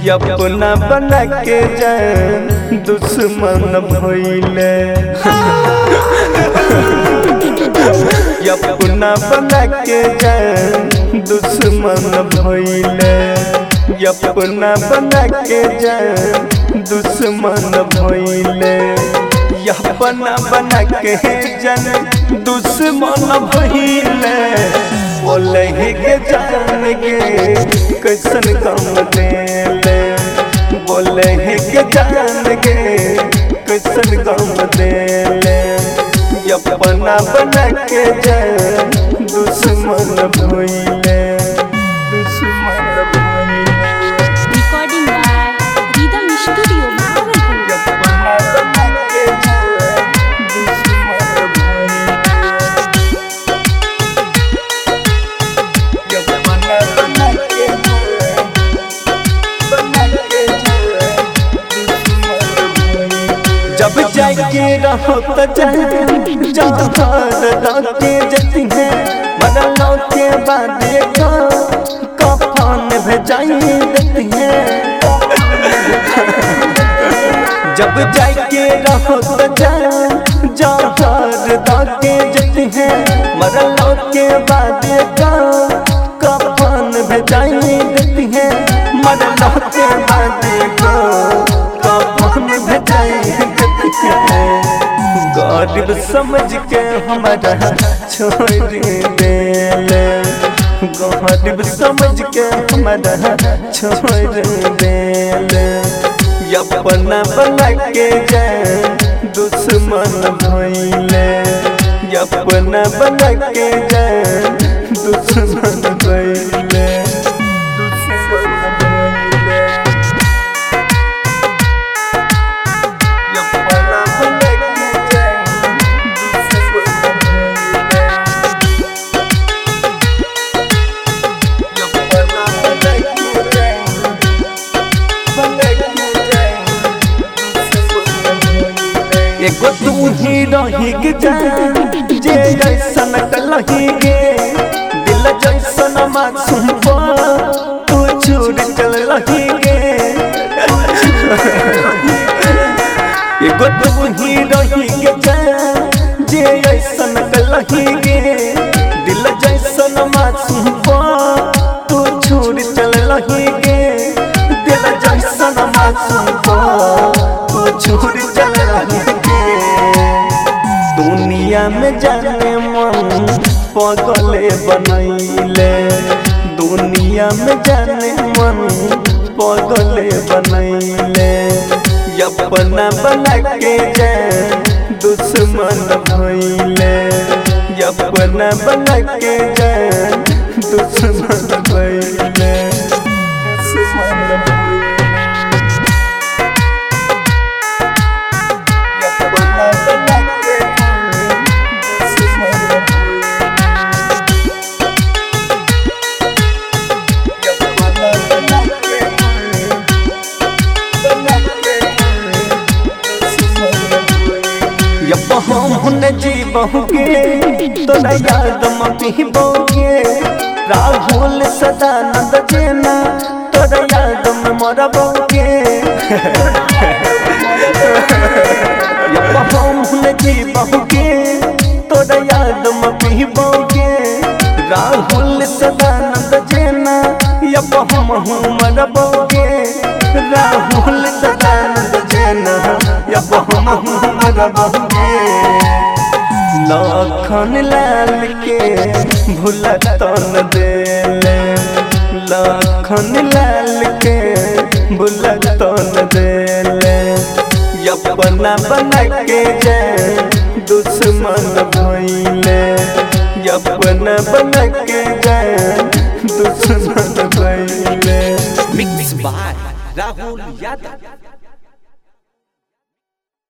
अपना बना के जान दुश्मन भइले अपना बना के जान दुश्मन भइले अपना बना के जान दुश्मन भइले अपना बना के जान दुश्मन भइले बोले के जान के कैसन काम देले बोले के जान के कैसन काम देले अपना बना के जान दुश्मन भइले दुश्मन भइले Recording by Rhythm Studio, Bhagalpur. अपना बना के जान दुश्मन भइले अपना बना के जान बना के जान दुश्मन भइले जब जाके रहो तो जहाँ के जती है मरलों के बाद का कफन भेजाई देती है जब जाके रहो तो जहाँ के जती है मरलों के बाद का कफन भेजाई देती है मरलों के बाद का कफन भेजाई देती है गरीब समझ के हमारा छोड़ देले गरीब समझ के हमारा छोड़ देले अपना बना के जाए दुश्मन भइले अपना बना के जाए दुश्मन भइले दुश्मन भइले अपना बना के जाए दुश्मन भइले अपना बना के जाए बना के जाए दुश्मन भइले एगो तू ही रही के जान जे जैसन कलही गे दिल जैसन मासूम पा तू छोड़ चल रही गे एगो तू ही रही के जान जे ऐसन कलही गे दिल जैसन मासूम पा तू छोड़ चल रही गे दिल जैसन मासूम पा तू छोड़ चल रही गे दुनिया में जाने मन पगले बनैले दुनिया में जाने मन पगले बनैले अपना बना के जान दुश्मन भइले अपना बना के जान दुश्मन भइले दुश्मन भइले अपना बना के जान दुश्मन भइले अपना बना के जान बना के दुश्मन भइले यब हम न जीबहुगे तोरा याद में बोगे राहुल सदानंद जेना तोरा याद में मरबोगे यब हम न जीबहुगे तोरा याद में पीबोगे राहुल सदानंद जेना यब हम मरबोगे राहुल सदानंद जेना यब हम मरबोगे लखन लाल के भूला तन देले लखन लाल के भूला तन देले अपना बना के जाए दुश्मन भइले अपना बना के जाए दुश्मन भइले मिक्स बाय राहुल यादव